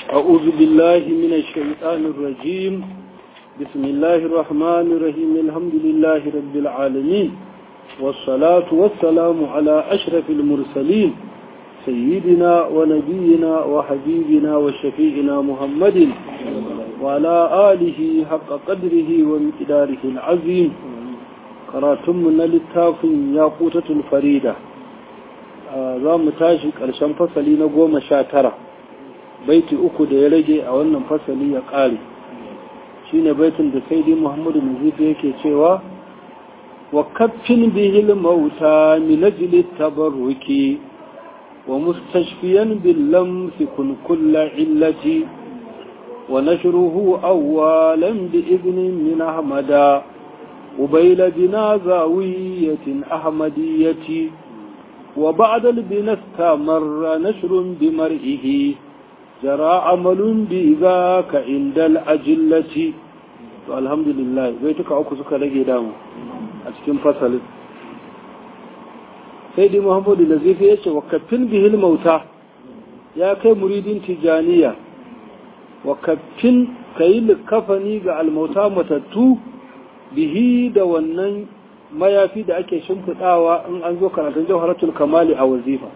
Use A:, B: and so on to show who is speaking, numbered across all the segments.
A: أعوذ بالله من الشيطان الرجيم بسم الله الرحمن الرحيم الحمد لله رب العالمين والصلاة والسلام على أشرف المرسلين سيدنا ونبينا وحبيبنا وشفيعنا محمد وعلى آله حق قدره ومقداره العظيم karatunmu na littafin ya kutatul farida za mu tashi ƙarshen fasali na goma sha tara baiti uku da ya rage a wannan fasali ya ƙare shi ne baitin da sai muhammadu nazifi yake cewa wa kaffin bihil mauta minajili tabarruki wa mustashfiyan billam fi kun kulla illati wa nashruhu awwalan bi idnin min ahmada قبيل بنا زاوية أحمدية وبعد البنا استمر نشر بمرئه جرى عمل بذاك عند الأجلة الحمد لله بيتك أكو سكا لقي دامو أتكين فصل سيدي محمد النزيف يشي وكفن به الموتى يا كي مريد تجانية وكفن كي لكفني الموتى متتو bihi da wannan mayafi da ake shimfiɗawa in an zo karatun jawharatul kamali a wazifa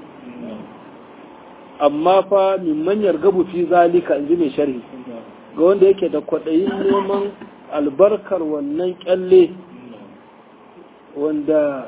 A: amma fa min manyar gabu fi zalika in ji mai sharhi ga wanda yake da kwaɗayin neman albarkar wannan kyalle wanda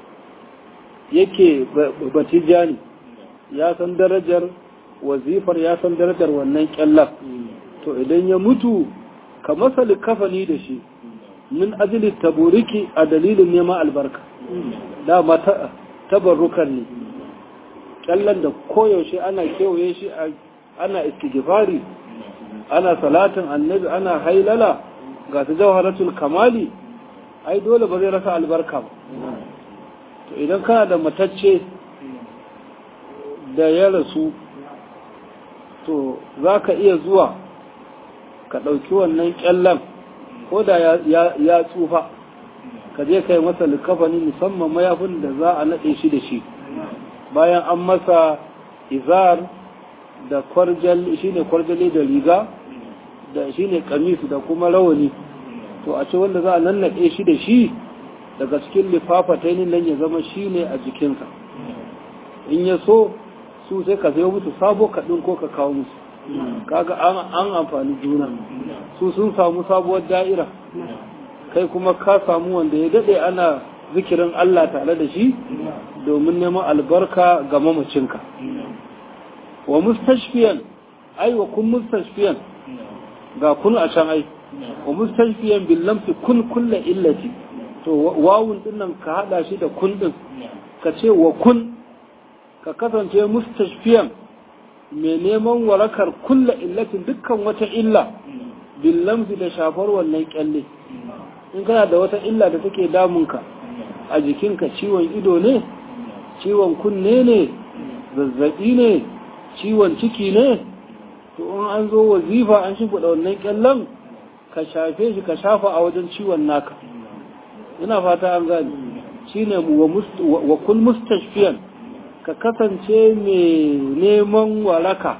A: yake batijani ya san darajar wazifar ya san darajar wannan kyallar to idan ya mutu ka masa likafani da shi min ajili taburiki a dalilin neman albarka dama tabarrukan ne kyallan da koyaushe ana kewaye shi ana istighfari ana salatin annabi ana hailala ga ta jawharatul kamali ai dole ba zai rasa albarka ba to idan kana da matacce da ya rasu to za ka iya zuwa ka ɗauki wannan kyallan ko da ya tsufa ka je kai masa likafani musamman mayafin da za a naɗe shi da shi bayan an masa izar da kwarjal shi ne kwarjale da riga da shi ne kamisu da kuma rawani to a ce wanda za a nannaɗe shi da shi daga cikin lifafatainin nan ya zama shi ne a jikinsa in ya so su sai ka sayo musu sabo kaɗin ko ka kawo musu kaga an amfani juna su sun samu sabuwar da'ira kai kuma ka samu wanda ya dade ana zikirin Allah tare da shi domin neman albarka ga mamacinka wa mustashfiyan ai wa kun mustashfiyan ga kun a can ai wa mustashfiyan bil lamsi kun kulla illati to wawun dinnan ka hada shi da kun din ka ce wa kun ka kasance mustashfiyan mai neman warakar kulla illatin dukkan wata illa billamsi da shafar wannan kyalle in kana da wata illa da take damunka a jikinka ciwon ido ne ciwon kunne ne zazzabi ne ciwon ciki ne to in an zo wazifa an shimfiɗa wannan kyallen ka shafe shi ka shafa a wajen ciwon naka ina fata an gani shine wa kun mustashfiyan ka kasance mai neman waraka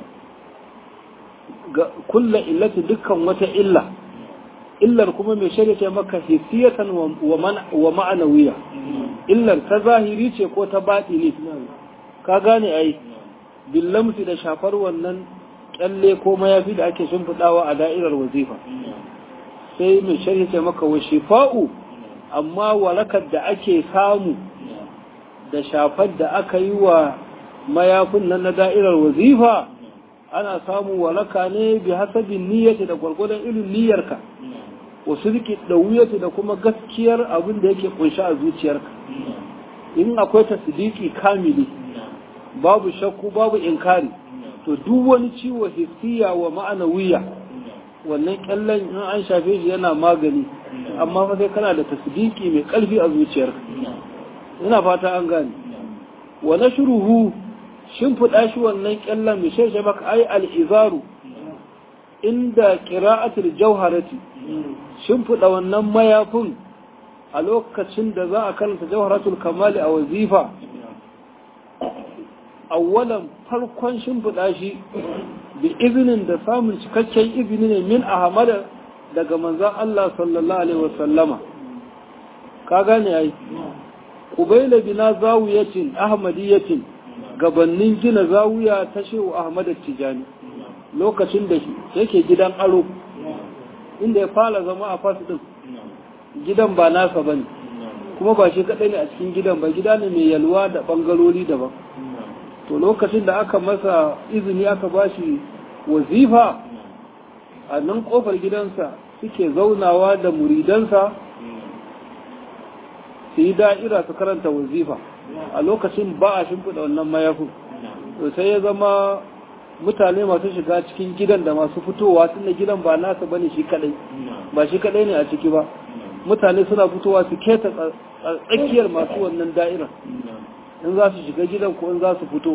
A: ga kulla illati dukkan wata illa illar kuma mai shirya maka hissiyatan wa ma'anawiya illar ta zahiri ce ko ta baɗi ne ka gane ai billamsi da shafar wannan kyalle ko mayafi da ake shimfiɗawa a da'irar wazifa sai mai shirya maka wa shifa'u amma warakar da ake samu da shafar da aka yi wa mayafin nan na da'irar wazifa ana samun walaka ne bi hasabin niyyati da gwargwadon irin niyyarka wasu riki da wuyati da kuma gaskiyar abin da yake kunshi a zuciyarka in akwai tasdiki kamili babu shakku babu inkari to duk wani ciwo hissiya wa ma'anawiya wannan kyallen in an shafe shi yana magani amma fa sai kana da tasdiki mai karfi a zuciyarka ina fata an gane wa nashruhu shimfiɗa shi wannan kyallan mai sheshe maka ai al'izaru inda qira'atul jawharati shimfiɗa wannan mayafin a lokacin da za a karanta jawharatul kamali a wazifa awwalan farkon shimfiɗa shi bi izinin da samun cikakken izini ne min ahmad daga manzon Allah sallallahu alaihi wasallama ka gane ai qubayla bina zawiyatin ahmadiyatin gabannin gina zawiya ta shehu ahmad tijani lokacin da yake gidan aro inda ya fara zama a fas din gidan ba nasa bane kuma ba shi kadai ne a cikin gidan ba gida ne mai yalwa da bangarori daban to lokacin da aka masa izini aka bashi wazifa a nan kofar gidansa suke zaunawa da muridansa su yi da'ira su karanta wazifa a lokacin ba a shimfiɗa wannan mayafin to sai ya zama mutane masu shiga cikin gidan da masu fitowa tun da gidan ba nasa bane shi kadai ba shi kadai ne a ciki ba mutane suna fitowa su keta tsakiyar masu wannan da'ira in za su shiga gidan ko in za su fito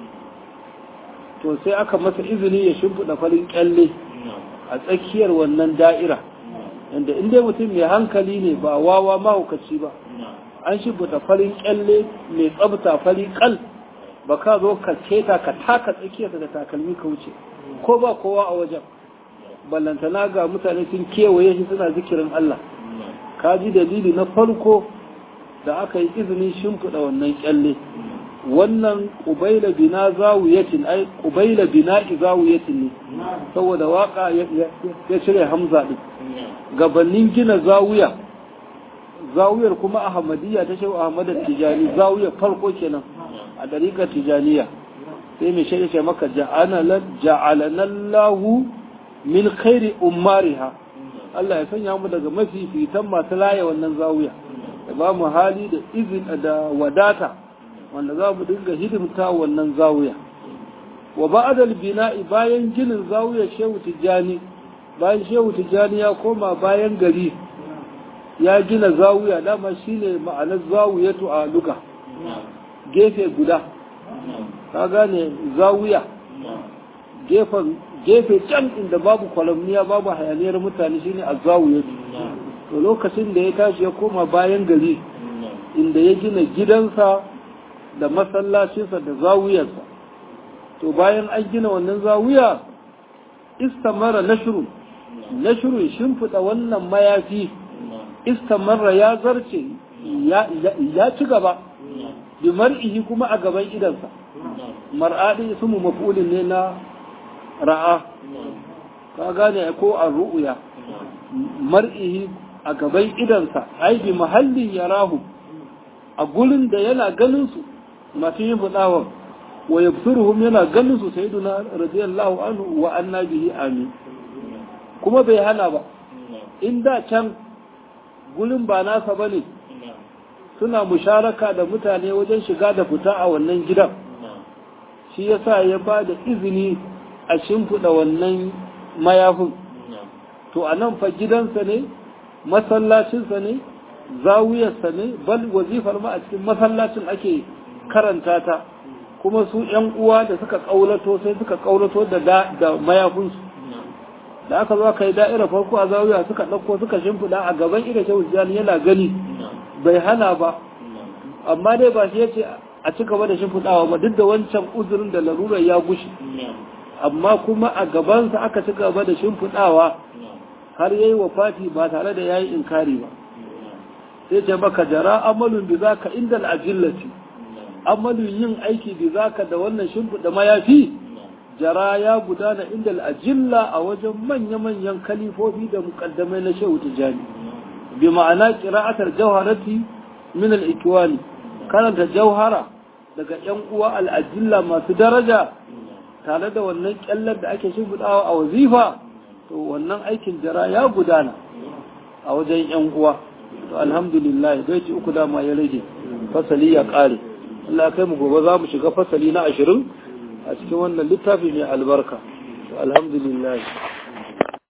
A: to sai aka masa izini ya shimfiɗa farin kyalle a tsakiyar wannan da'ira inda inda mutum mai hankali ne ba wawa mahaukaci ba an shimfiɗa farin kyalle mai tsabta fari kal ba ka zo ka keta ka taka tsakiyarsa da takalmi ka wuce ko ba kowa a wajen ballantana ga mutane sun kewaye shi suna zikirin Allah ka ji dalili na farko da aka yi izinin shimfiɗa wannan kyalle wannan ƙubaila bina zawuyatin ai ƙubaila bina zawuyatin ne saboda waka ya cire hamza din gabanin gina zawuya zawuyar kuma ahmadiyya ta shehu ahmad tijani zawuyar farko kenan a dariƙar tijaniya sai mai shaida ce maka ja'alanallahu min khairi ummariha Allah ya sanya mu daga mafifitan masu laye wannan zawuya da ba mu hali da izin da wadata wanda za mu dinga hidimta wannan zawuya wa ba'dal bina'i bayan ginin zawuya shehu tijani bayan shehu tijani ya koma bayan gari ya gina zawuya dama shine ma'anar zawuyatu a luka gefe guda ka gane zawuya gefen gefe can inda babu kwalamniya babu hayaniyar mutane shine a zawuyatu to lokacin da ya tashi ya koma bayan gari inda ya gina gidansa da masallacinsa da zawuyarsa to bayan an gina wannan zawuya istamara nashru nashru shimfiɗa wannan mayafi istamarra ya zarce ya ci gaba bi mar'ihi kuma a gaban idansa mar'adi ismu maf'ulin ne na ra'a ka gane ko a ru'uya mar'ihi a gaban idansa ai bi mahallin yarahu a gurin da yana ganin su masu yin fudawan wa yabsuruhum yana ganin su sayyiduna radiyallahu anhu wa anna bihi amin kuma bai hana ba in da can gurin ba nasa bane suna musharaka da mutane wajen shiga da fita a wannan gidan shi yasa ya ba da izini a shimfiɗa wannan mayafin to a nan fa gidansa ne masallacinsa ne zawiyarsa ne bal wazifar ma a cikin masallacin ake karanta ta kuma su ‘yan uwa da suka ƙaulato sai suka ƙaulato da mayafinsu da aka zo kai da'ira farko a zawiya suka ɗauko suka shimfiɗa a gaban ida shehu yana gani bai hana ba amma dai ba shi yace a ci gaba da shimfiɗawa ba duk da wancan uzurin da larurar ya gushi amma kuma a gabansa aka ci gaba da shimfiɗawa har yayi wafati ba tare da yayi inkari ba sai ce baka jara amalun bi zaka indal ajillati amalun yin aiki bi zaka da wannan shimfiɗa mayafi jara ya gudana indal ajilla a wajen manya-manyan kalifofi da mukaddamai na shehu tijani bi ma'ana qira'atar jawharati min al-ikwani karanta jauhara daga ‘yan uwa al'ajilla masu daraja tare da wannan ƙyallar da ake shimfiɗawa a wazifa to wannan aikin jara ya gudana a wajen ‘yan uwa to alhamdulillah ci uku dama ya rage fasali ya ƙare Allah kai mu gobe za mu shiga fasali na ashirin a cikin wannan littafi mai albarka to alhamdulillah